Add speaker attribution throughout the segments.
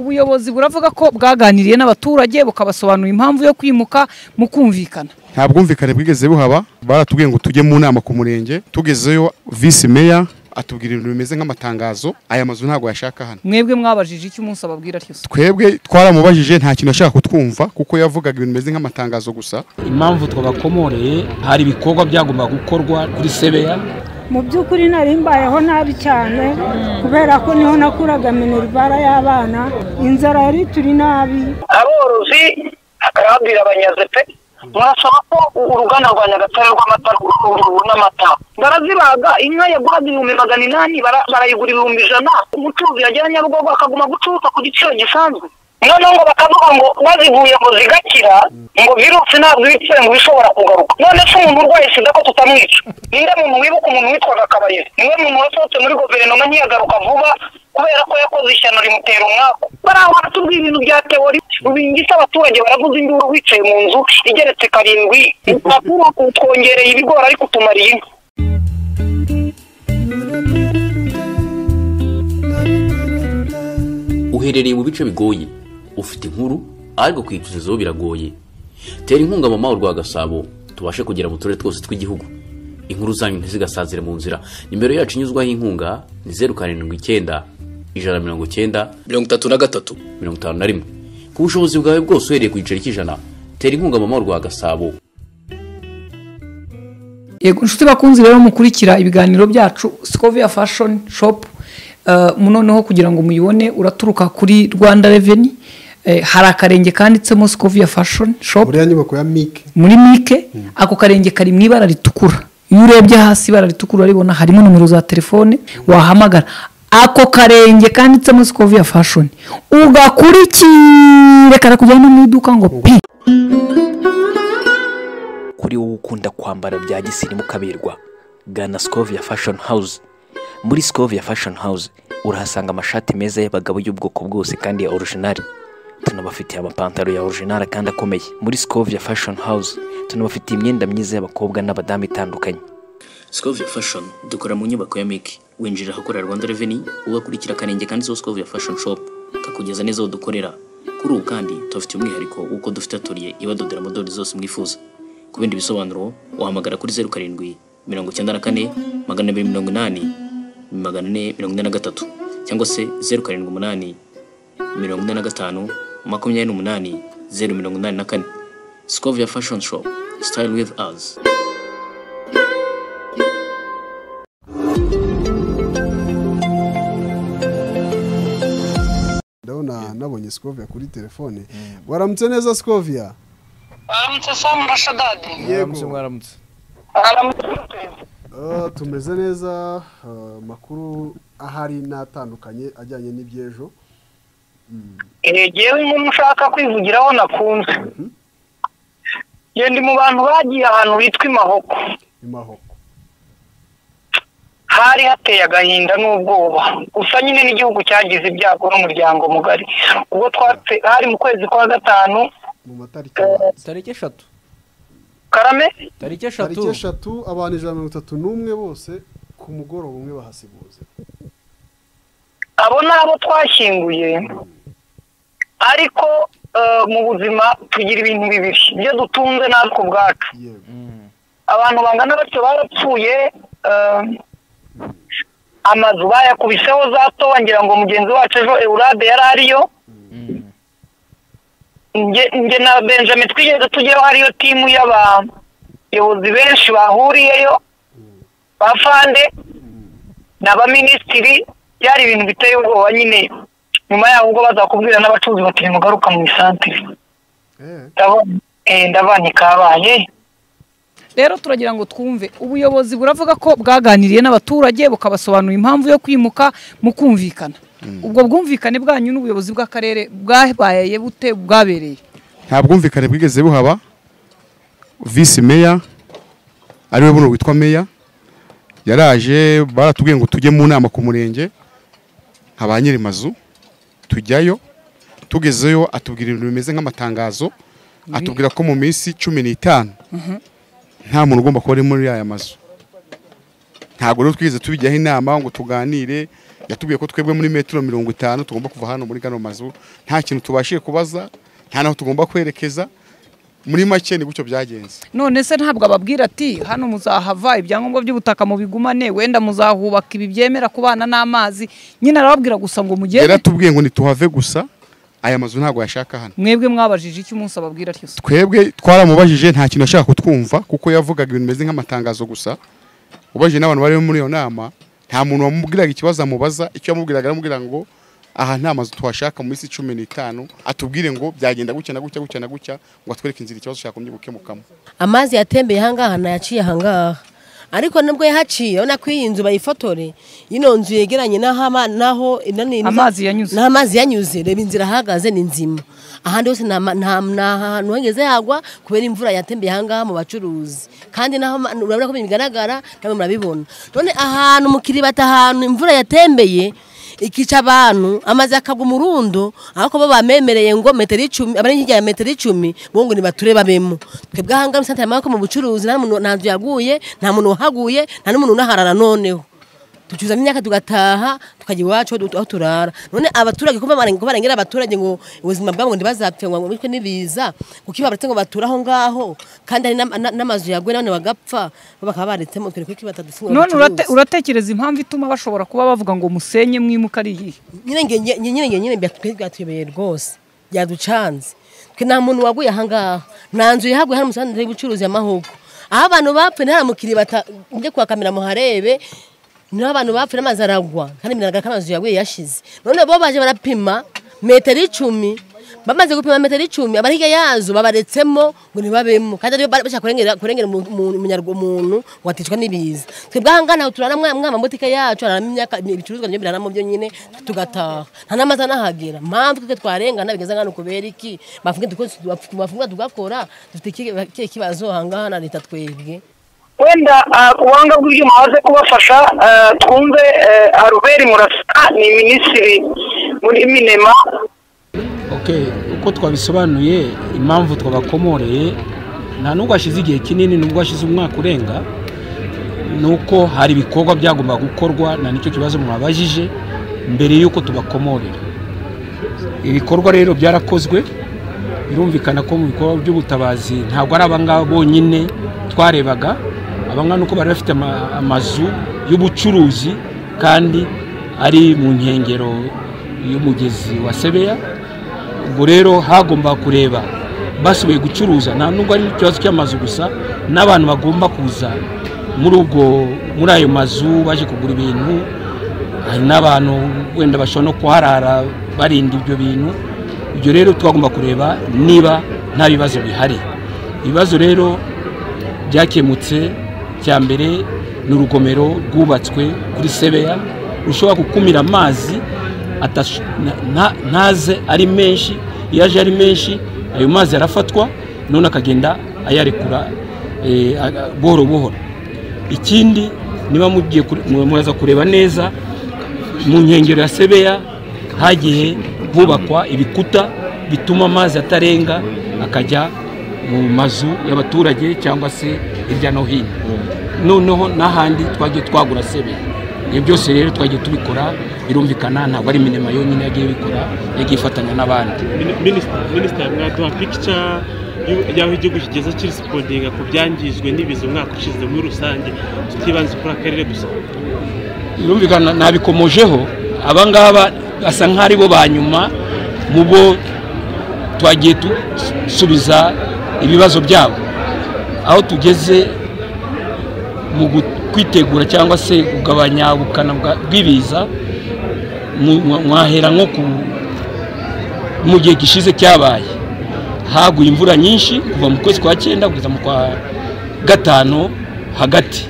Speaker 1: ubuyobozi buravuga ko bwaganiriye n'abaturage bukabasobanurira impamvu yo kwimuka mu kumvikana
Speaker 2: nta bwumvikane bwigeze buhaba baratubwiye ngo tujye mu nama ku murenge tugezeyo visi meya atubwira ibintu bimeze nk'amatangazo aya mazu ntabwo yashaka hano
Speaker 1: mwebwe mwabajije icyo umunsi ababwira atyo se
Speaker 2: twebwe twaramubajije nta kintu ashaka kutwumva kuko yavugaga ibintu bimeze nk'amatangazo gusa
Speaker 3: impamvu twabakomoreye hari ibikorwa byagomba gukorwa kuri sebeya
Speaker 4: mu by'ukuri nari mbayeho nabi cyane kubera ko niho nakuraga minerivara y'abana inzara yari turi nabi
Speaker 5: aborozi akababwira abanyaze pe murasaba ko uruganda rwa nyagatare rw'amata rubona amata barazibaga inka yaguraga ibihumbi magana inani bara- barayigura ibihumbi ijana umucuruzi yagera nyabugogo akaguma gucuruza ku giciro gisanzwe noneho ngo bakavuga ngo baziguye ngo zigakira ngo virusi ntabwo ibitse ngo ishobora kugaruka none se umuntu urwaye sida ko tutamwica ninde muntu wibuka umuntu witwaga kabaye niwe muntu wasohotse muri guverinoma ntiyagaruka vuba kubera ko yakoze ishyano rimutera umwaku baraho baratubwira ibintu bya teori ubingisa abaturage baraguze induru wicaye mu nzu igeretse karindwi bakuru twongereye ibigori ariko utumariye inka
Speaker 6: uherereye mu bice bigoye ufite inkuru ariko kuyicuruzaho biragoye tera inkunga mama urwa gasabo tubashe kugera mu turere twose tw'igihugu inkuru zanyu ntizigasazire mu nzira nimero yacu inyuzwaho inkunga ni zeru karindwi icyenda ijana na mirongo icyenda
Speaker 7: mirongo itatu na gatatu
Speaker 6: mirongo itanu na rimwe ku bushobozi bwawe bwose uhereye ku giceri cy'ijana tera inkunga mama urwa gasabo
Speaker 1: yego inshuti bakunzi rero mukurikira ibiganiro byacu sikovia fashoni shopu noneho kugira ngo muyibone uraturuka kuri rwanda reveni Eh, hari akarenge kanditsemo sikovia fashoni shopu
Speaker 8: uriya nyubako ya mike
Speaker 1: muri mike ako karenge kari mu ibara ritukura iyo urebye hasi ibara ritukura uraribona harimo nomero za telefone wahamagara ako karenge kanditsemo sikovia fashoni ugakurikire karakujyana mu iduka ngo pi
Speaker 7: kuri wowe ukunda kwambara bya gisirimu ukaberwa gana sikovia fashoni hawuze muri sikovia fashoni hawuze urahasanga amashati meza y'abagabo y'ubwoko bwose kandi ya orojinari tunabafitiye amapantaro ya orojinari kandi akomeye muri sikovia fashoni hawuze tunabafitiye imyenda myiza y'abakobwa n'abadamu itandukanye
Speaker 9: Scovia Fashion dukora mu nyubako ya Miki winjira ahakorera Rwanda Revenue ugakurikira akarenge kanditseho Scovia Fashion Shop kakugereza neza aho dukorera kuri ubu kandi tubafitiye umwihariko w'uko dufite atelier ibadodera modeli zose mwifuza ku bindi bisobanuro wahamagara kuri zeru karindwi mirongo icyenda na kane magana abiri mirongo inani magana ane mirongo ine na gatatu cyangwa se zeru karindwi umunani mirongo ine na gatanu makumyabiri n'umunani zeru mirongo inani na kane Scovia Fashion Shop Style with us
Speaker 8: ndabona nabonye sikovia kuri telefone waramutse neza sikovia
Speaker 5: aramutse samu na shadadi
Speaker 8: yego
Speaker 10: mwaramutse
Speaker 5: aramutse
Speaker 8: Ah, tumeze neza ah, amakuru ahari n'atandukanye ajyanye n'iby'ejo
Speaker 5: Eh, jewe nk'umuntu ushaka kwivugiraho nakunze ndi mu bantu bagiye ahantu bitwa imahoko
Speaker 8: imahoko
Speaker 5: hari hateye agahinda n'ubwoba gusa nyine n'igihugu cyagize ibyago n'umuryango mugari ubwo twatse hari mu kwezi kwa gatanu
Speaker 8: mu matariki abanza.
Speaker 10: tariki eshatu
Speaker 5: karame
Speaker 10: tariki eshatu
Speaker 8: tariki eshatu abantu ijana na mirongo itatu n'umwe bose ku mugoroba umwe bahasibuze
Speaker 5: abo ni abo twashyinguye ariko eh, mu buzima tugira ibintu bibiri ibyo dutunze natwe ubwacu
Speaker 8: yego
Speaker 5: abantu bangana batyo barapfuye eh, amazu bayakubiseho za toba ngira ngo mugenzi wacu ejo eurade yari ariyo nge nge na benjamin twigeze tujyaho hariyo timu y'abayobozi benshi bahuriyeyo ba fande n'abaminisitiri byari ibintu biteye ubwoba nyine nyuma yaho ubwo bazakubwira n'abacuruzi bati nimugaruka mu isantire
Speaker 8: Eh,
Speaker 5: ndabona eh, ndabona ikabaye
Speaker 1: rero turagira ngo twumve ubuyobozi buravuga ko bwaganiriye n'abaturage bukabasobanurira impamvu yo kwimuka mu kumvikana ubwo bwumvikane bwanyu n'ubuyobozi bw'akarere bwabaye bute bwabereye
Speaker 2: nta bwumvikane bwigeze buhaba visi meya ariwe buno witwa meya yaraje baratubwiye ngo tujye mu nama ku murenge haba nyiri mazu tujyayo tugezeyo atubwira ibintu bimeze nk'amatangazo atubwira ko mu minsi cumi n'itanu nta muntu ugomba kuba ari muri aya mazu ntabwo rero twigeze tubijyaho inama ngo tuganire yatubwiye ko twebwe muri metero mirongo itanu tugomba kuva hano muri gano mazu nta kintu tubashije kubaza nta n'aho tugomba kwerekeza muri make ni gutyo byagenze
Speaker 1: none se ntabwo ababwira ati hano muzahava ibyangombwa by'ubutaka mubigumane wenda muzahubaka ibi byemera kubana n'amazi nyine arababwira gusa ngo mugende
Speaker 2: yaratubwiye ngo ntituhave gusa aya mazu ntabwo yashaka hano
Speaker 1: mwebwe mwabajije icyo umunsi ababwira atyo se
Speaker 2: twebwe twaramubajije nta kintu ashaka kutwumva kuko yavugaga ibintu bimeze nk'amatangazo gusa ubajije n'abantu bari muri iyo nama nta muntu wamubwiraga ikibazo amubaza icyo yamubwiraga aramubwira ngo aha nta mazu tuhashaka mu minsi cumi n'itanu atubwire ngo byagenda gutya na gutya gutya na gutya ngo atwereke inzira ikibazo cyagombye gukemukamo
Speaker 10: amazi yatembeye ahangaha nayaciye ahangaha ariko nubwo yahaciye urabona ko iyi nzu bayifotore ino nzu yegeranye n'aho ama- n'aho nani-
Speaker 1: Amazi yanyuze.
Speaker 10: n'aho amazi yanyuze reba inzira ahagaze ni nzima ahandi hose nta ma- nta- nta hantu hageze hagwa kubera imvura yatembeye ahangaha mu bacuruzi kandi naho ma- urabona ko bigaragara namwe murabibona none ahantu mu kiribata ahantu imvura yatembeye ikica abantu amazi akagwa umurundo ariko bo bamemereye ngo metero icumi abari hirya ya metero icumi bo ngo nibature babemo twebwe ahangaha muri santire y'amaboko mu bucuruzi nta muntu nta nzu yaguye nta muntu wahaguye nta n'umuntu unaharara noneho ducuzamo imyaka tugataha tukajya iwacu aho du- aho turara none abaturage kuba barengera abaturage ngo ubuzima bwabo ngo ntibazapfe ngo bitwe n'ibiza kuko iyo babaretse ngo bature aho ngaho kandi hari n'ama- na- n'amazu yaguye none bagapfa bo bakaba baretsemo twereke ko batadufungura
Speaker 1: none urate- uratekereza impamvu ituma bashobora kuba bavuga ngo musenye mwimuka ari iyihe
Speaker 10: nyine nge- nge- nyine nge- nyine byatwe- byatuyobeye rwose byaducanze twe nta muntu waguye ahangaha nta nzu yahaguye hano umusanzu y'ubucuruzi y'amahugu aho abantu bapfuye nta mukiri bajye kwa kamera muharebe niho abantu bapfuye n'amazi aragwa kandi biragaragara ko amazu yaguye yashize none bo baje barapima metero icumi bamaze gupima metero icumi abari hirya yazo babaretsemo ngo ntibabemo kandi ariyo bari bashaka kurengera kurengera umu- umu- umunyarwa- umuntu waticwa n'ibiza twebwe ahangaha ntaho turara mwa- mwa mabutike yacu hararamo imyaka ibicuruzwa nibyo biraramo byo nyine tugataha nta n'amazi anahagera mpamvu twebwe twarengana bigeze nkano kubera iki bafunge duko- bafunga tugakora dufite ikihe ikihe kibazo ahangaha na leta twebwe
Speaker 5: wenda ah, ubuhanga bw'ibyuma waze kubafasha ah, twumve eh, aruberi murasaka ni minisitiri muri minema
Speaker 3: Okay, uko twabisobanuye impamvu twabakomoreye nta nubwo hashize igihe kinini nubwo hashize umwaka urenga ni uko hari ibikorwa byagomba gukorwa na nicyo kibazo mwabajije mbere y'uko tubakomorera ibikorwa rero byarakozwe birumvikana ko mu bikorwa by'ubutabazi ntabwo ari abangaba bonyine twarebaga abangaba nuko bari bafite ama- amazu y'ubucuruzi kandi ari mu nkengero y'umugezi wa sebeya ubwo rero hagomba kureba basubiye gucuruza nta nubwo ari ikibazo cy'amazu gusa n'abantu bagomba kuza muri ubwo muri ayo mazu baje kugura ibintu hari n'abantu wenda bashobora no kuharara barinda ibyo bintu ibyo rero twagomba kureba niba nta bibazo bihari ibibazo rero byakemutse cya mbere ni urugomero rwubatswe kuri sebeya rushobora gukumira amazi atash- na- na- ntaze ari menshi iyo aje ari menshi ayo mazi arafatwa none akagenda ayarekura eh, aga- buhoro buhoro ikindi niba mugiye kure- mu- muraza kureba neza mu nkengero ya sebeya hagiye hubakwa ibikuta bituma amazi atarenga akajya mu mazu y'abaturage cyangwa se hirya no hino noneho n'ahandi twagiye twagura sebeya ibyo byose rero twagiye tubikora birumvikana ntabwo ari minema yonyine yagiye bikora yagiye ifatanya n'abandi
Speaker 11: minisita mwaduha pikica y'aho igihugu kigeze kirisipondinga ku byangijwe n'ibiza umwaka ushize muri rusange tutibanze kuri akarere gusa
Speaker 3: birumvikana nabikomojeho abangaba basa nk'aho ari bo ba nyuma mu bo twagiye dusubiza ibibazo byabo aho tugeze mu gu- kwitegura cyangwa se kugabanya ubukana bwa- bw'ibiza mu- mwa- mwahera nko ku mu gihe gishize cyabaye haguye imvura nyinshi kuva mu kwezi kwa cyenda kugeza mu kwa gatanu hagati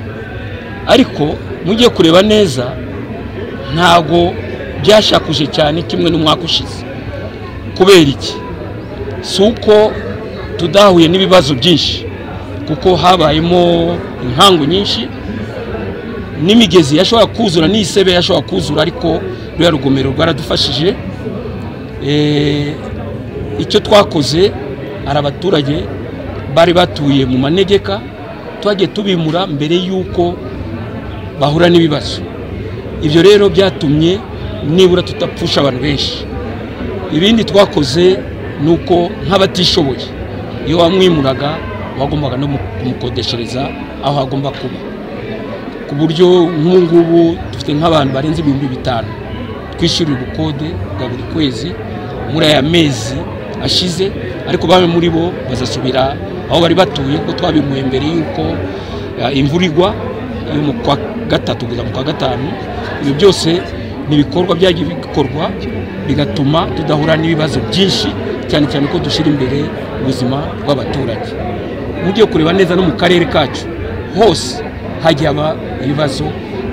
Speaker 3: ariko mugiye kureba neza ntago byashakuje cyane kimwe n'umwaka ushize kubera iki si uko tudahuye n'ibibazo byinshi kuko habayemo inkangu nyinshi n'imigezi yashobora kuzura n'isebe yashobora kuzura ariko ruriya rugomero rwaradufashije Eh, icyo twakoze hari abaturage bari batuye mu manegeka twagiye tubimura mbere y'uko bahura n'ibibazo ibyo rero byatumye nibura tutapfusha abantu benshi ibindi twakoze ni uko nk'abatishoboye iyo wamwimuraga wagombaga no kumukodeshereza aho agomba kuba ku buryo nk'ubu ngubu dufite nk'abantu barenze ibihumbi bitanu twishyurira ubukode bwa buri kwezi muri aya mezi ashize ariko bamwe muri bo bazasubira aho bari batuye kuko twabimuye mbere y'uko eh, imvura igwa eh, mu kwa gatatu kugeza mu kwa gatanu ibyo byose ni ibikorwa byagiye bikorwa bigatuma tudahura n'ibibazo byinshi cyane cyane ko dushyira imbere ubuzima bw'abaturage ugiye kureba neza no mu karere kacu hose hajya haba ibibazo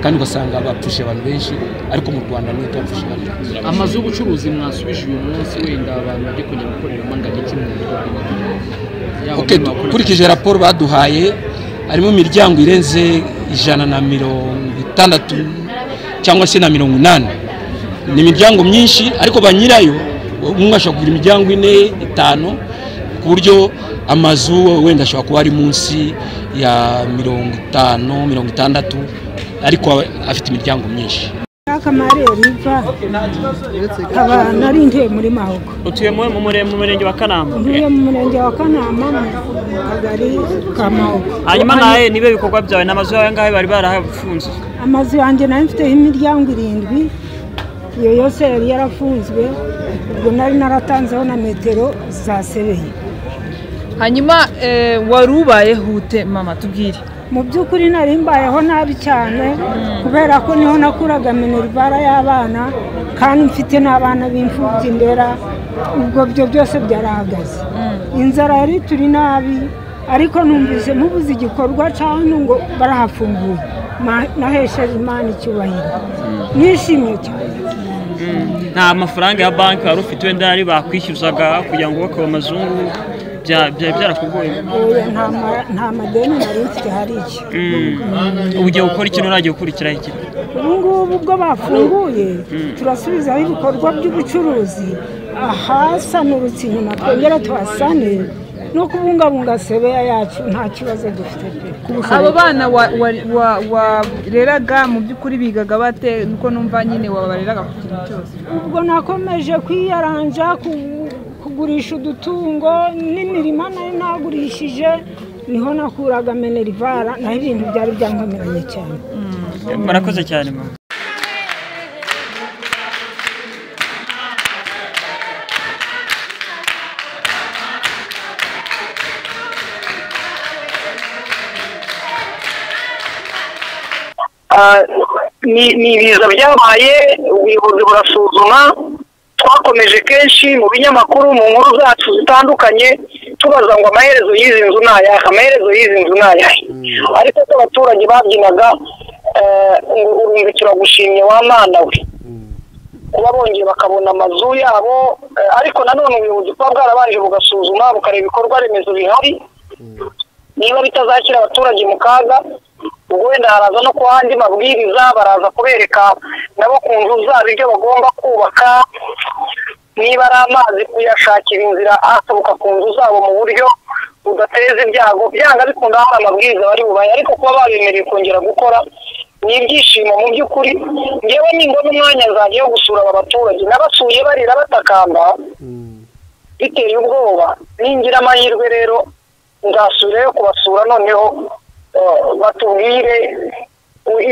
Speaker 3: kandi ugasanga bapfushe abantu benshi ariko mu rwanda niyo tubapfushe abantu benshi
Speaker 12: amazu y'ubucuruzi mwasubije uyu munsi wenda abantu bari kujya gukoreramo ngagiki mu rwanda Yaba
Speaker 3: Ok,
Speaker 12: muri bakora-
Speaker 3: dukurikije raporo baduhaye harimo imiryango irenze ijana na mirongo itandatu cyangwa se na mirongo inani ni imiryango myinshi ariko ba nyirayo umwe ashobora kugira imiryango ine itanu ku buryo amazu wenda ashobora kuba ari munsi ya mirongo itanu mirongo itandatu ariko aba afite imiryango myinshi
Speaker 4: akamari riva nkaba narinjiye muri mahoko
Speaker 13: utuye mu mu mure- mu murenge wa kanamba
Speaker 4: ntuye mu murenge wa kanama mu kagari ka mahoko
Speaker 13: hanyuma nawe niba ibikorwa byawe n'amazu yawe ngaho bari barahafunze
Speaker 4: amazu yanjye nari mfiteho imiryango irindwi iyo yose yari yarafunzwe ubwo nari naratanzeho na metero zasebeye
Speaker 14: hanyuma eh, wari ubayeho ute mama tubwire
Speaker 4: mu by'ukuri nari mbayeho nabi cyane kubera ko niho nakuraga minerivara y'abana kandi mfite n'abana b'imfubyi ndera ubwo byo byose byarahagaze inzara yari turi nabi ariko numvise mubuze igikorwa cyane ngo barahafunguye Ma- nahesheje imana icyubahiro nishimye cyane
Speaker 13: nta mafaranga ya banki wari ufite wenda yari bakwishyuzaga kugira ngo wubake amazungu bya- byari byarakugoye
Speaker 4: Oya, nta ma- nta madeni nari mfite hari iki
Speaker 13: Mm. ubu ugiye gukora ikintu uragiye gukurikiraho iki
Speaker 4: ubu ngubu ubwo bafunguye turasubizaho ibikorwa by'ubucuruzi ahasanurutse inyuma twongera tuhasane no kubungabunga sebeya yacu nta kibazo dufite pe
Speaker 14: abo bana wa- wa- wa- wareraga mu by'ukuri bigaga bate nuko numva nyine wabareraga ku kintu cyose
Speaker 4: ubwo nakomeje kwiyaranja ku- kugurisha udutungo n'imirima nari nagurishije niho nakuraga menerivara naho ibintu byari byangamiranye cyane
Speaker 13: murakoze cyane mama
Speaker 5: Ah, ni ni ibiza byabaye ubuyobozi burasuzuma twakomeje kenshi mu binyamakuru mu nkuru zacu zitandukanye tubaza ngo amaherezo y'izi nzu ni ayahe amaherezo y'izi nzu ni ayahe ariko ko abaturage babyinaga eh, ngo urumva turagushimye wa mwana we kuba bongeye bakabona amazu yabo eh, ariko nanone ubuyobozi buba bwarabanje bugasuzuma bukareba ibikorwa remezo bihari niba bitazashyira abaturage mu kaga ubwo wenda haraza no kuba andi mabwiriza baraza kubereka nabo ku nzu zabo ibyo bagomba kubaka niba ari amazi kuyashakira inzira asohoka ku nzu zabo mu buryo budateza ibyago byanga bikunda hari amabwiriza bari bubaye ariko kuba babemereye kongera gukora ni ibyishimo mu by'ukuri ngewe nimbona umwanya nzajya yo gusura aba baturage n'abasuye barira batakamba biteye ubwoba ningira amahirwe rero nzasubirayo kubasura noneho eh, batubwire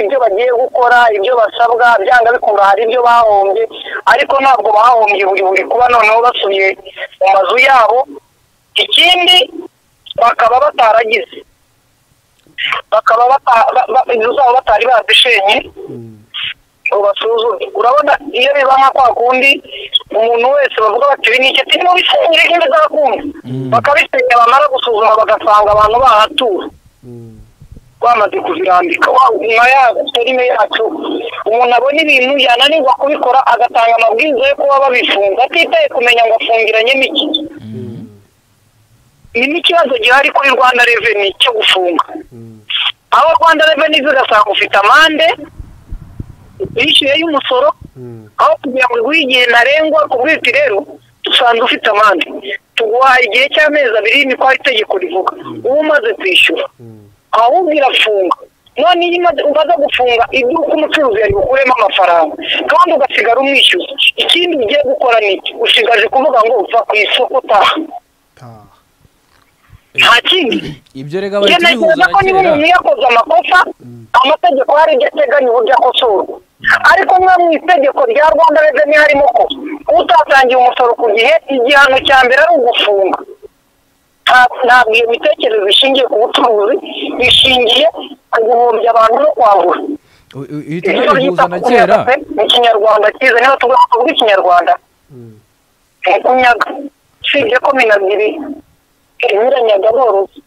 Speaker 5: ibyo bagiye gukora ibyo basabwa byanga bikunda hari ibyo bahombye ariko ntabwo bahombye buri buri kuba noneho basubiye mu mazu yabo ikindi bakaba bataragize bakaba bata- ba- ba- inzu zabo batari bazishenye ngo basuzume urabona iyo biba nka kwa kundi umuntu wese bavuga bati ibi ni icyo turimo bisengere kandi zakumva bakabisenya bamara gusuzuma bagasanga abantu bahatura bamaze kubirambika wa nyuma ya filime yacu umuntu abona ibintu yananirwa kubikora agatanga amabwiriza yo kuba babifunga atitaye kumenya ngo afungiranye n'iki ni n'ikibazo gihari kuri rwanda reveni cyo gufunga aho rwanda reveni zigasanga ufite amande yishyuye y'umusoro aho kugira ngo iguhe igihe ntarengwa kubwira uti rero dusanze ufite amande tuguhaye igihe cy'amezi abiri niko itegeko rivuga uba umaze kwishyura ahubwo irafunga none iyo umaze umaze gufunga iduka umucuruzi yari bukuremo amafaranga kandi ugasigara umwishyuza ikindi ugiye gukora ni iki ushigaje kuvuga ngo uva ku isoko utaha nta kindi
Speaker 15: ibyo rega
Speaker 5: iyo ntekereza ko niba umuntu yakoze amakosa amategeko hari ibyo ateganya uburyo akosorwa ariko mwe mu itegeko rya rwanda reveni harimo ko utatangiye umusoro ku gihe igihano cya mbere ari ugufunga nta- ntabwo iyo mitekerereze ishingiye ku bucuruzi bishingiye ku guhombya abantu no kwambura
Speaker 15: uhita ubihuza na kera
Speaker 5: mu kinyarwanda cyiza niba tugomba kuvuga ikinyarwanda ni kunyaga usibye ko minagiri inyuranyaga borozi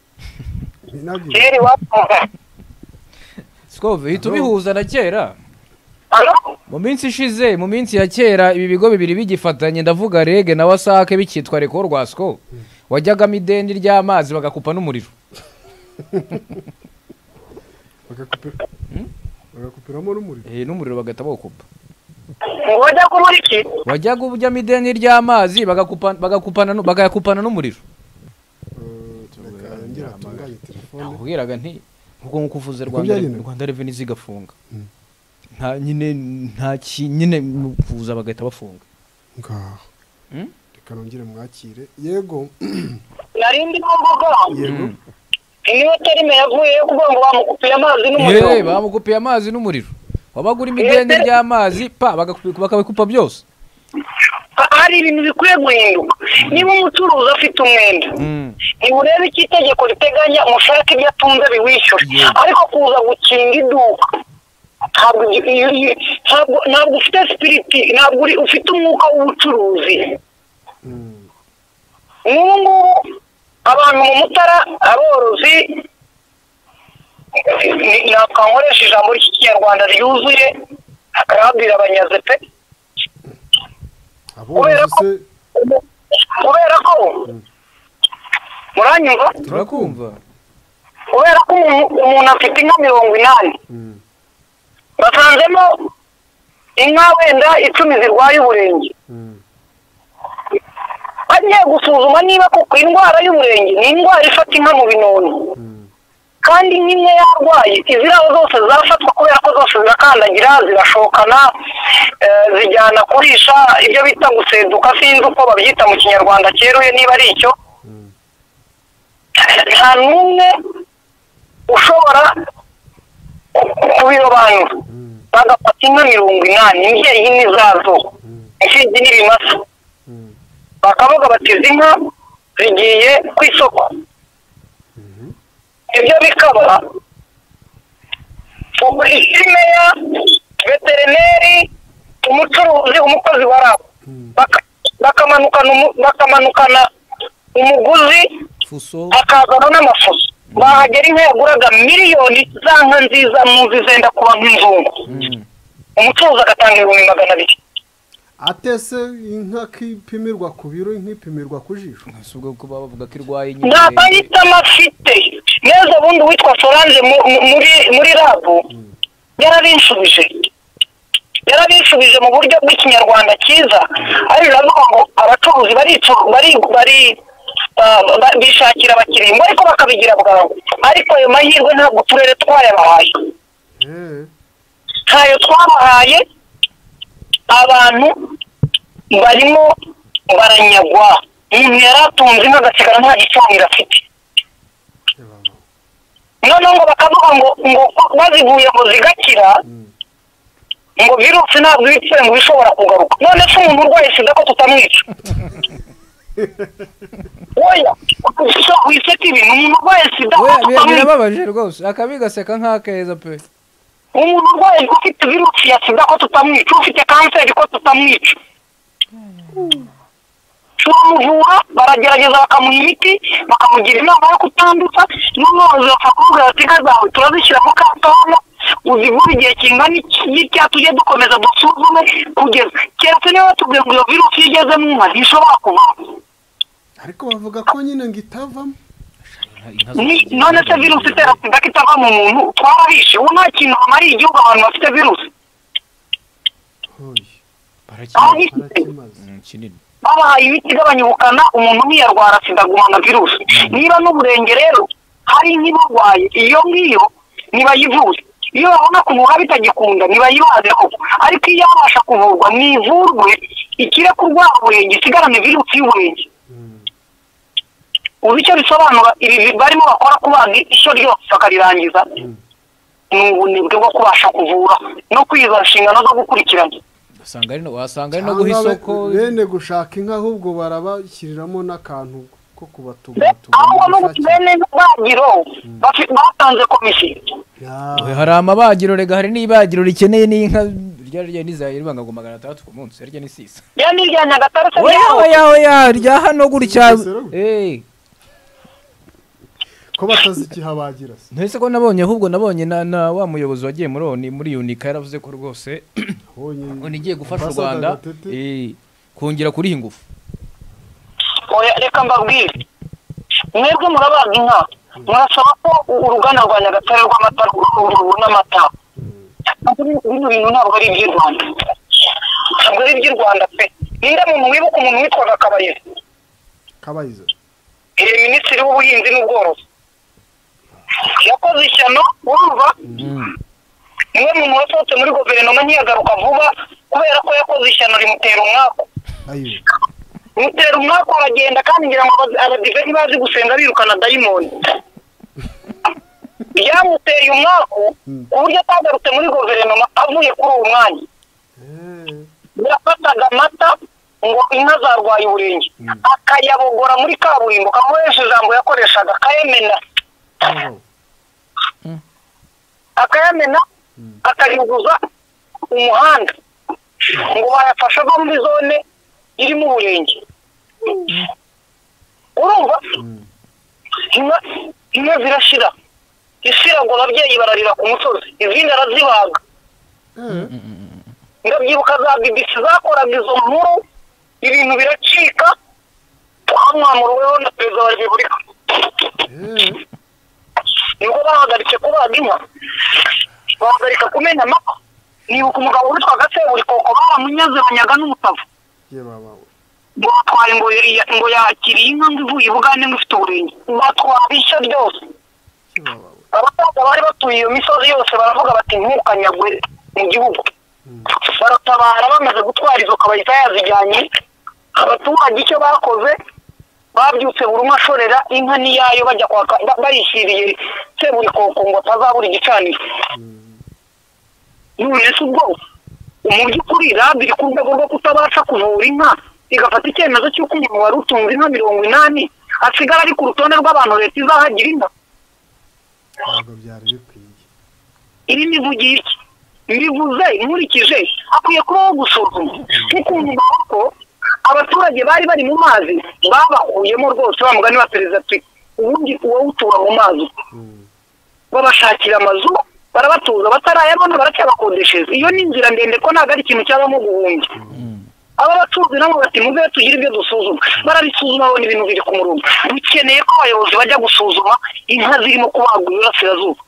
Speaker 5: kera iwacu
Speaker 15: Skove uhita ubihuza na kera mu minsi ishize mu minsi ya kera ibi bigo bibiri bigifatanye ndavuga rege na wasake bikitwa reko rwasco wajyagamo ideni ry'amazi bagakupa n'umuriro
Speaker 8: bagakupiramo n'umuriro
Speaker 15: Eh, n'umuriro bagahita bawukupa
Speaker 5: wajya kubura iki
Speaker 15: wajyaga ujyamo ideni ry'amazi bagakupa- bagakupana nu- bagakupana n'umuriro nakubwiraga nti ubwo nguko uvuze rwanda
Speaker 8: byagenda?
Speaker 15: rwanda reveni zigafunga nta nyine nta ki nyine mu kuza bagahita bafunga
Speaker 8: ngaho reka nongere mwakire yego
Speaker 5: nari ndimo mvuga niyo terime yavuyeyo kuvuga ngo bamukupiye amazi n'umuriro
Speaker 15: Yewe, bamukupiye amazi n'umuriro wabaga urimo ideni
Speaker 5: Ese-
Speaker 15: ry'amazi pa bagakupi- bakabikupa byose
Speaker 5: hari ibintu bikwiye guhinduka niba umucuruzi afite umwenda ntiburebe icyo itegeko riteganya umushake ibyo atunze biwishyure ariko kuza gukinga iduka ntabwo ibyo- iyo- iyo- ntabwo ntabwo ufite sipiriti ntabwo uri- ufite umwuka w'ubucuruzi nk'ubu ngubu abantu mu mutara aborozi ni- ntabwo nkoresha ijambo ry'ikinyarwanda ryuzuye babwira abanyaze pe kubera ko kubera ko muranyumva
Speaker 15: turakumva
Speaker 5: kubera ko umuntu umuntu afite inka mirongo inani basanzemo inka wenda icumi zirwaye uburenge bagiye gusuzuma niba koko indwara y'uburenge ni indwara ifata inka mu binono kandi nk'imwe yarwaye iziriya zose zafatwa kubera ko zose zirakandagira zirashokana eh, zijyana kurisha ibyo bita guseduka sinzi uko babyita mu kinyarwanda cyeruye niba ari icyo nta n'umwe ushobora kubirobanura bagafata inka mirongo inani imbyeyi imwe zazo imfibyi n'ibimasa bakavuga bati izi nka zigiye ku isoko ibyo bikaba imeya veterineri umucuruzi umukozi wa rabo Baka- bakamanukana umu- bakamanukana umuguzi
Speaker 15: fuso
Speaker 5: akazana n'amafuso bahagera inka yaguraga miliyoni za nka nziza muzi zenda kuba nk'inzungu umucuruzi agatanga ibihumbi magana abiri
Speaker 8: atese inka kipimirwa ku biro nkipimirwa ku jisho
Speaker 15: si ubwo kuba bavuga ko irwaye
Speaker 5: nta mahitamo afite neza ubundi uwitwa solange mu- mu- muri muri rabu yarabinshubije yarabinshubije mu buryo bw'ikinyarwanda cyiza ari biravuga ngo abacuruzi baricu- bari bari ba- ba- bishakira abakiriya ngo ariko bakabigira bwangu ariko ayo mahirwe ntabwo uturere twayabahaye ntayo twabahaye abantu barimo baranyagwa umuntu yari atunze inka agasigara nta gicaniro afite noneho ngo bakavuga ngo ngo bazivuye ngo zigakira ngo virusi ntabwo iba ipfuye ngo iba ishobora kugaruka none se umuntu urwaye sida ko tutamwica woya so wiseka ibintu umuntu urwaye sida ko
Speaker 15: Oya, bi-
Speaker 5: tutamwica
Speaker 15: birababaje rwose akabi gaseka nk'akeza pe
Speaker 5: umuntu urwaye ufite virusi ya sida ko tutamwica ufite kanseri ko tutamwica turamuvura baragerageza bakamuha imiti bakamugira inama yo kutanduza n'umworozi bakakubwira ati inka zawe turazishyira mu katona uzivura igihe kingana iki n'icya tujye dukomeza dusuzume kugeza keretse niba batubwiye ngo iyo virusi iyo igeze mu nka ntishobora kuvamo
Speaker 8: ariko bavuga ko nyine ngo itavamo
Speaker 5: Ni- none se virusi itera sida ko itava mu muntu twarabishe ubu nta kintu bamariye igihugu abantu bafite virusi
Speaker 15: kinini
Speaker 5: babahaye imiti igabanya ubukana umuntu ntiyarwara sida agumana virusi niba n'uburenge rero hari nk'iburwaye iyo ngiyo ntibayivure iyo babona kuvura bitagikunda ntibayibaze koko ariko iyo babasha kuvurwa mwivurwe ikire kurwara uburenge isigarane virusi y'uburenge uzi icyo bisobanura ibi barimo bakora ku bana ishyo ryose bakarirangiza ni ubunebwe bwo kubasha kuvura no kwiza inshingano zo gukurikirana
Speaker 15: wasanga ari no wasanga ari no guha isoko
Speaker 8: bene gushaka inka ahubwo barabashyiriramo n'akantu ko
Speaker 5: ahubwo no bene bagiro bafi- batanze komisiyo
Speaker 15: Oya, hari amabagiro rega hari n'ibagiro rikeneye n'inka rya rya n'izayi ribanga ngo magana atandatu ku munsi rya ni sisa
Speaker 5: rya ni irya nyagatare se
Speaker 15: oya
Speaker 5: ryaho.
Speaker 15: oya oya rya hano gutya eh
Speaker 8: ko batazi ikihabagira se
Speaker 15: ntese ko nabonye ahubwo nabonye na, na wa muyobozi wagiye muri oni muri unika yaravuze ko rwose oni igiye gufasha u
Speaker 8: Ambassador
Speaker 15: Rwanda
Speaker 8: Gatete.
Speaker 15: eh kongera kuri ingufu
Speaker 5: oya reka mbabwire mwebwe murabaga inka murasaba ko uruganda rwa nyagatare rw'amata rubona amata Ariko bino bintu ntabwo ari iby'i rwanda ntabwo ari iby'i rwanda pe ninde muntu wibuka umuntu witwaga kabayiza
Speaker 8: kabayiza
Speaker 5: iyi minisitiri w'ubuhinzi n'ubworozi yakoze ishyano urumva niwe muntu wasohotse muri guverinoma ntiyagaruka vuba kubera ko yakoze ishyano rimutera umwaku
Speaker 8: ayo
Speaker 5: mutera umwaka aragenda kandi ngira ngo abazi- abadive ntibazi gusenga birukana dayimoni byamuteye umwaku ku buryo atagarutse muri guverinoma avuye kuri uwo mwanya yafataga amata ngo inka zarwaye uburenge akayabogora muri kaburimbo kamuhesha ijambo yakoreshaga akayamena akayamena akayuguza umuhanda ngo bayafashe ava muri zone irimo uburenge urumva inka inka zirashira isirago ababyeyi bararira ku musozi izindi arazibaga ndabyibuka za bbc zakoraga izo nkuru ibintu biracika twamwamuriweho na perezida wa repubulika nibwo bahagaritse kubaga inka bahagarika kumena amata nibuka umugabo witwaga seburikoko baramunyaze banyaga n'umutavu
Speaker 8: ye babawe
Speaker 5: ngo batware ngo ya- ngo yakiriye inka ngo ivuye ibugande ngo ifite uburenge batwara ishyo ryose abasaza bari batuye iyo misozi yose baravuga bati ntukanyagwe mu gihugu baratabara bamaze gutwara izo kabayita yazijyanye abaturage icyo bakoze babyutse buri umwe ashorera inka n'iyayo bajya kwaka ba- bayishyiriye seburikoko ngo atazabura igicaniro none se ubwo mu by'ukuri rabu iri ku rwego rwo kutabasha kuvura inka igafata icyemezo cy'uko umuntu wari utunze inka mirongo inani asigara ari ku rutonde rw'abantu leta izahagira inka
Speaker 8: ntabwo byari bikwiye
Speaker 5: iri nivugiye iki bivuze nkurikije hakwiye kubaho gusuzuma nk'ukuntu bavuga ko abaturage bari bari mu mazi babakuyemo rwose wa mugani wa perezida ati ubundi wowe utura mu mazi babashakira amazu barabatuza batarayabona baracyabakodeshereza iyo ni inzira ndende ko ntabwo ari ikintu cyabamo guhungira aba bacuruzi nabo bati muze tugire ibyo dusuzuma barabisuzuma babona ibintu biri ku murongo dukeneye ko abayobozi bajya gusuzuma inka zirimo kubagwa iburasirazuba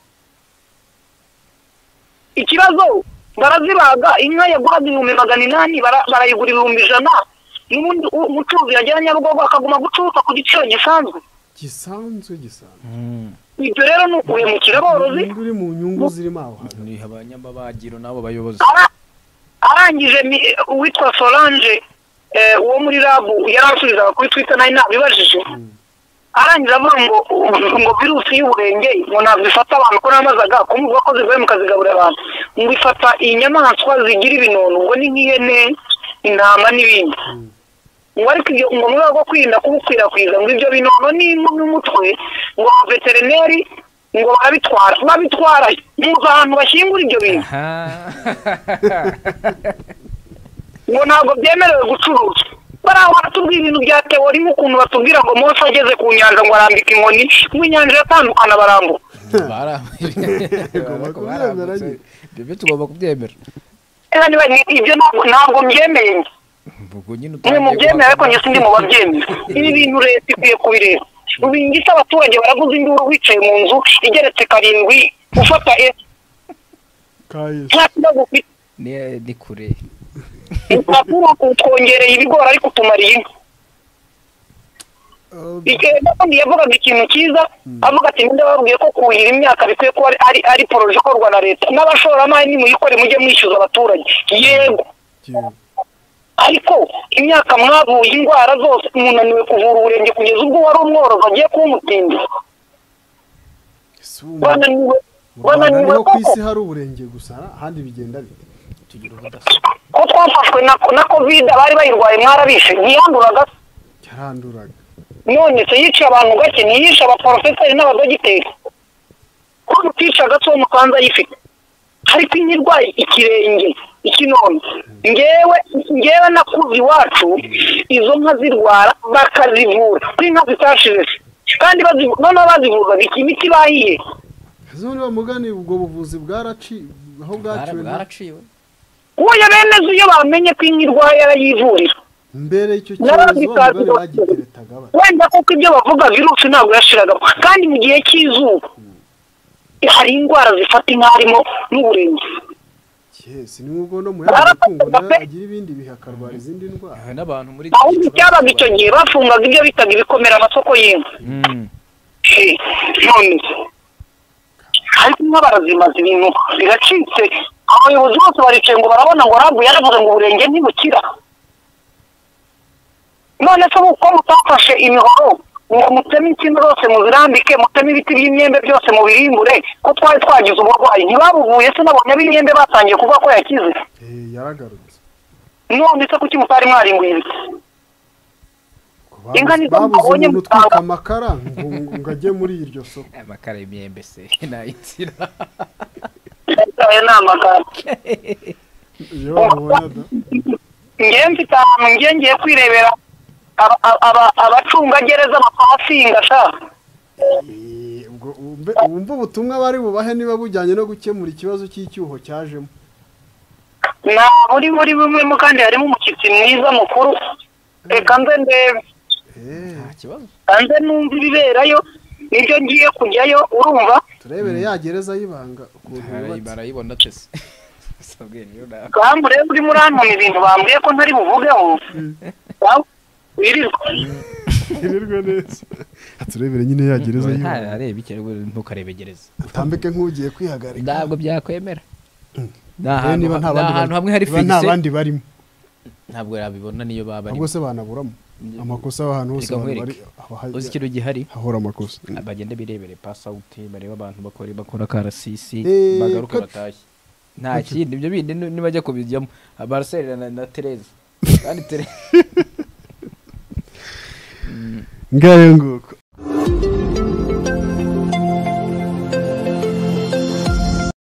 Speaker 5: ikibazo barazibaga inka yaguraga ibihumbi magana inani bara- barayigura ibihumbi ijana n'ubundi u- umucuruzi yagera nyabugogo akaguma gucuruza ku giciro gisanzwe
Speaker 8: gisanzwe gisanzwe
Speaker 5: ibyo rero ni uguhemukira aborozi
Speaker 8: uri mu nyungu zirimo aho hantu
Speaker 15: ni abanyamabagiro nabo bayobozi
Speaker 5: Ara- arangije mi- uwitwa solange eh, uwo muri rabu yaransubizaga kuri twitter nari nabibajije arangije avuga ngo ngo virusi y'uburenge ngo ntabwo ifata abantu ko namazaga kumuvuga ko zivuye mukazigaburira abantu ngo ifata inyamaswa zigira ibinono ngo ni nk'ihene intama n'ibindi ngo ariko ibyo ngo mu rwego rwo kwirinda kubukwirakwiza ngo ibyo binono n'impu n'umutwe ngo veterineri ngo barabitwara babitwara muzi ahantu bashyingura ibyo bintu ngo ntabwo byemerewe gucuruza bariya baratubwira ibintu bya teori nk'ukuntu batubwira ngo mose ageze ku nyanja ngo arambika inkoni ngo inyanja iratandukana barambura
Speaker 15: barambutse ibyo byo tugomba kubyemera
Speaker 5: Ese niba ni- ibyo ntabwo ntabwo mbyemeye njye.
Speaker 15: ubwo nyine
Speaker 5: mwe mu
Speaker 15: utangiye
Speaker 5: byemera ariko njye sindi mu babyemera ibi bintu leta ikwiye kubireba ubingisa abaturage baraguze induru wicaye mu nzu igeretse karindwi ufata esi nta kibazo ufite
Speaker 15: ni ni kure
Speaker 5: urupapuro utwongereye ibigori ariko utumariye inka igihe n'ubundi yavugaga ikintu cyiza avuga ati ninde wababwiye ko kuhira imyaka bikwiye kuba ari- ari ari poroje ikorwa na leta n'abashoramari nimuyikore mujye mwishyuza abaturage yego ariko imyaka mwavuye indwara zose umuntu ananiwe kuvura uburenge kugeza ubwo wari umworozi agiye kuwumutindira wananiwe
Speaker 8: mu rwanda
Speaker 5: wananiwe
Speaker 8: niho ku
Speaker 5: koko
Speaker 8: isi hari uburenge gusa ahandi bigenda bite tugira ubudasa
Speaker 5: ko twafashwe na na kovide abari bayirwaye mwarabishe ntiyanduraga se
Speaker 8: yaranduraga
Speaker 5: none se yiciye abantu gake ntiyishe abaporofeseri n'abadogiteri ko rutica agatsiko mukanza ayifite ariko iyo irwaye ikirenge ikinono ngewe ngewe nakuze iwacu izo nka zirwara bakazivura kuri inka zitashize se kandi bazi- noneho bazivuzaga iki imiti bahiye
Speaker 8: zo niba mugani ubwo buvuzi bwaraciwe aho bwaciwe nta-
Speaker 5: uwo yabemeje iyo bamenye ko inka irwaye arayivurira
Speaker 8: mbere icyo
Speaker 5: N'abandi
Speaker 8: cyorezo
Speaker 5: bazi
Speaker 8: abagore
Speaker 5: bose.
Speaker 8: bagiteretaga bate
Speaker 5: wenda kuko ibyo bavuga virusi ntabwo yashiragamo kandi mu gihe cy'izuba hari indwara zifata inka harimo n'uburenge
Speaker 8: yesi ni ubwo no mu yandi matungo nayo agira ibindi bihe akarwara izindi ndwara
Speaker 15: n'abantu muri
Speaker 5: ahubwo ibyabaga icyo gihe bafungaga ibyo bitaga ibikomera amasoko y'inka Eh, none ariko inka barazimaza ibintu biracitse abayobozi bose baricaye ngo barabona ngo rabu yaravuze ngo uburenge ntibukira none se uko mutafashe imihoro ngo muteme insina zose muzirambike muteme ibiti by'imyembe byose mubirimbure ko twari twagize uburwayi ntibabuvuye se nabonye ab'imyembe batangiye kuvuga ko yakize
Speaker 8: Eh, yaragarutse
Speaker 5: none se kuki mutari mwarimbuye ibiti inka
Speaker 8: Babuze-
Speaker 5: nizo
Speaker 8: babuze
Speaker 5: mubonye
Speaker 8: umuntu utwika amakara ngo ngo ajye muri iryo soko
Speaker 15: amakara y'imyembe se nayitsira
Speaker 5: ayo ni amagambo
Speaker 8: iyo babibona da
Speaker 5: ngewe mfite ahantu ngiye ngiye kwirebera aba- aba- abacungagereza bakahasinga sha
Speaker 8: ubwo wumve wumve ubutumwa bari bubahe niba bujyanye no gukemura ikibazo cy'icyuho cyajemo
Speaker 5: nta buri muri bumwemo kandi harimo umushyitsi mwiza mukuru reka nze ndebe
Speaker 8: nta
Speaker 15: kibazo
Speaker 5: nze numve ibiberayo nibyo ngiye kujyayo urumva
Speaker 8: turebere ya gereza y'ibanga ukuntu
Speaker 15: Barayi-
Speaker 8: yubatse
Speaker 15: barayibona tese sabwe niyo nawe
Speaker 5: bambure urimo urantuma ibintu bambwiye ko ntari buvugeho Wawe, wirirwa
Speaker 8: irirwe neza turebere nyine ya gereza y'ibanga
Speaker 15: areba icyo ntukarebegereza
Speaker 8: atambike nk'ugiye kwihagarika
Speaker 15: ntabwo byakwemera ni
Speaker 8: Eh,
Speaker 15: ahantu
Speaker 8: niba nta bandi
Speaker 15: ni ahantu
Speaker 8: bari-
Speaker 15: hamwe hari
Speaker 8: niba nta
Speaker 15: figise
Speaker 8: bandi barimo
Speaker 15: ntabwo yabibona niyo baba
Speaker 8: ahubwo se banaburamo amakosa ahantu hose
Speaker 15: Reka
Speaker 8: abantu bari
Speaker 15: nkwereke. uzi ikintu gihari
Speaker 8: hahora amakosa
Speaker 15: bagenda birebere pasawuti bareba abantu bakora bakora akarasisi
Speaker 8: Eh,
Speaker 15: bagaruka
Speaker 8: kat-
Speaker 15: batashye nta kindi ibyo bindi ni- nibajya kubijyamo barcelona na, na tereza kandi tereza
Speaker 8: ngayo nguko